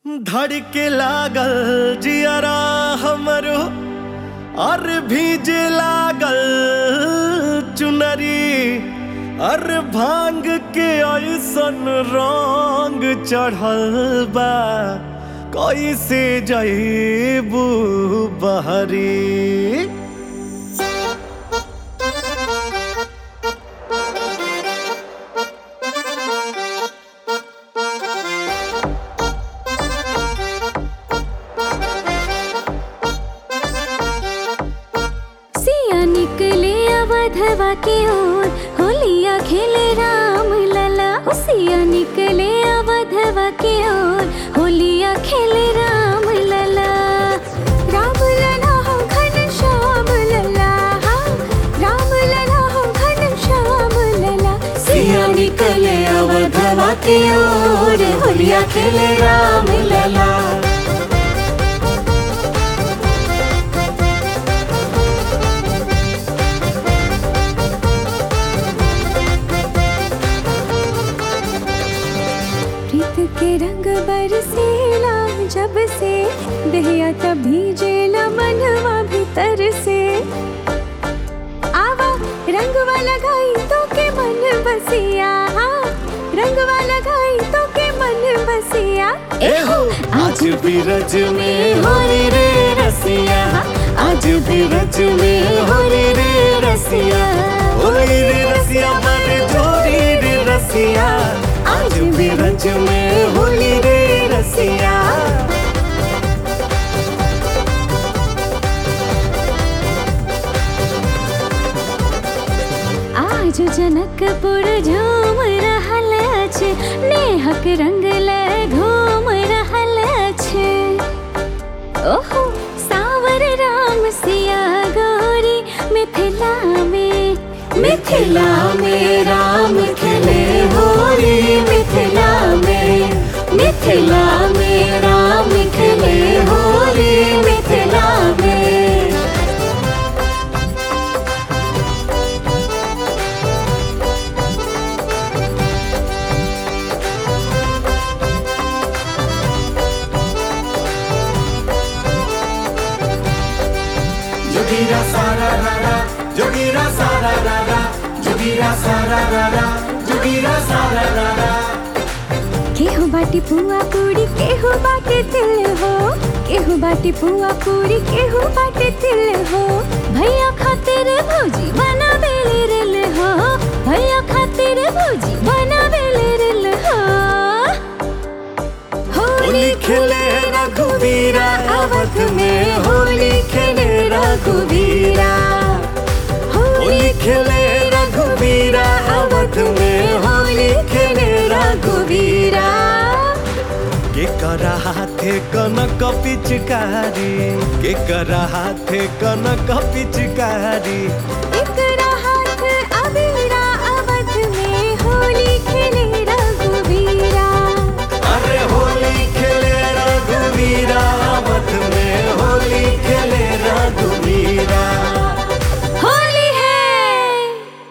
धड़के लागल जियरा हमरो और भीजे लागल चुनरी और भांग के ऐसन रंग चढ़ल बा कैसे जईबू बहरी सिया निकले अवधवा की ओर होलिया खेले राम लला ओ सिया निकले अवधवा की ओर होलिया खेले राम लला राम लला हो घन श्याम लला हाँ, राम लला हो घन श्याम लला सिया निकले अवधवा की ओर होलिया खेले राम लला प्रीत के रंग बरसेला जब से दहिया तब भीजेला मनवा भीतर से आवा रंगवा लगाई तो के मन बसिया हाँ, रंगवा लगाई तो के मन बसिया एहो आज भी रज में होली रे रसिया आज भी रज में होली रे रसिया होली रे रसिया बड़ जोड़ी रे रसिया आज भी रज में होली रे रसिया आज जनकपुर झूम रहल अछि नेहक रंग ले घूम रहल अछि ओहो सावर राम सिया गौरी मिथिला में मिथिला में राम खेले होली मिथिला में मिथिला में राम खेले होली मिथिला में जोगीरा सारा रारा जोगीरा सारा रारा जोगीरा सारा रारा जोगीरा सारा रारा केहू बाटी पुआ पूरी केहू बाटे तिल हो केहू बाटी पुआ पूरी केहू बाटे तिल हो भैया खातिर भौजी बना बेले रिल हो भैया खातिर भौजी बना बेले रिल हो होली खेले रघुवीरा अवध में होली खेले रघुवीरा होली खेले रघुवीरा अवध में होली खेले रघुवीरा के करा हाथे कनक पिचकारी के करा हाथे कनक पिचकारी एक